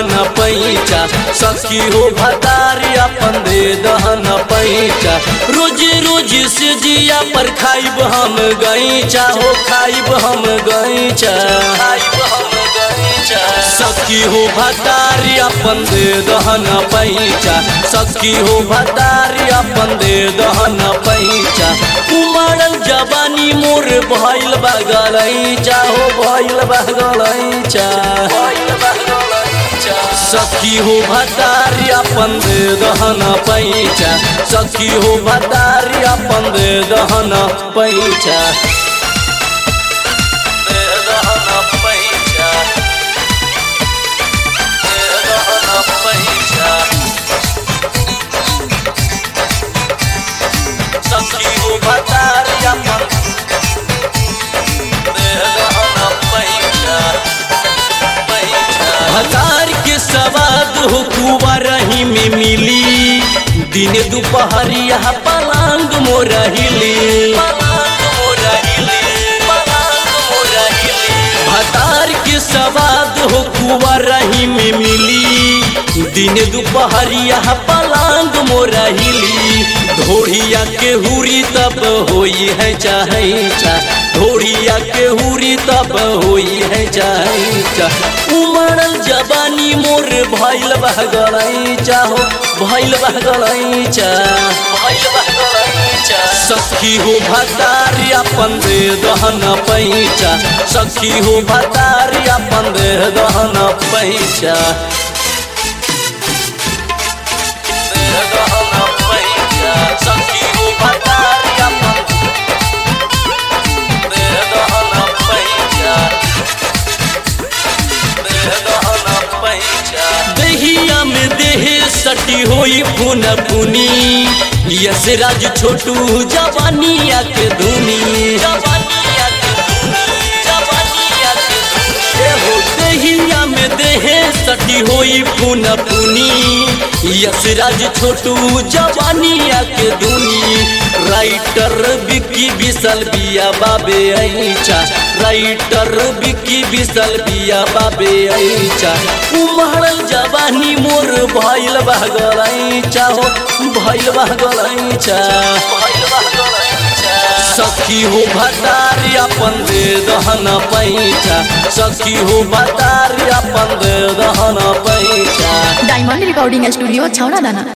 दहन पैचा सखी हो भतारी अपन दे दहन पैचा रोज रोज से जिया पर खाइब हम गईचा हो खाइब हम गईचा खाइब हम गईचा सखी हो भतारी अपन दे दहन पैचा सखी हो भतारी अपन दे दहन पैचा उमड़ल जवानी मोर भइल बगलैचा हो भइल बगलैचा सखी हो भतारी अपन दे दहन पैचा सखी हो भतारी अपन दे दहन पैचा दे दहन पैचा दे दहन पैचा सखी हो भतारी अपन दे दहन पैचा भतार के सवाद हो कुआरही में मिली दिन दोपहरिया पलांग मोरहिली भतार के सवाद हो कुआरही में मिली दिन दोपहरिया पलांग मोरहिली ढोड़िया के हुरी तब होई है चाहे चा ढोड़िया के हुरी तब होई है चाहे चा उमड़ल जवानी मोर भइल बहगलई चाहो भइल बहगलई चा भइल बहगलई चा सखी हो भतारी अपन दे दहन पैचा सखी हो भतारी अपन दे दहन पैचा दे दहन पैचा सखी हो भतारी अपन दे दहन पैचा दहिया में देह सटी होई फुन फुनी यस राज छोटू जवानिया के धुनी एहो दहिया में देह सटी होई फुन फुनी यस राज छोटू जवानिया के धुनी राइटर बिक्की बिसल बिया बाबे ऐचा राइटर बिक्की बिसल बिया बाबे ऐचा उमड़ल जवानी मोर भइल बहगलैचा हो भइल बहगलैचा भइल बहगलैचा सखी हो भतारी अपन दे दहन पैचा सखी हो भतारी अपन दे दहन पैचा डायमंड रिकॉर्डिंग स्टूडियो छौड़ा दाना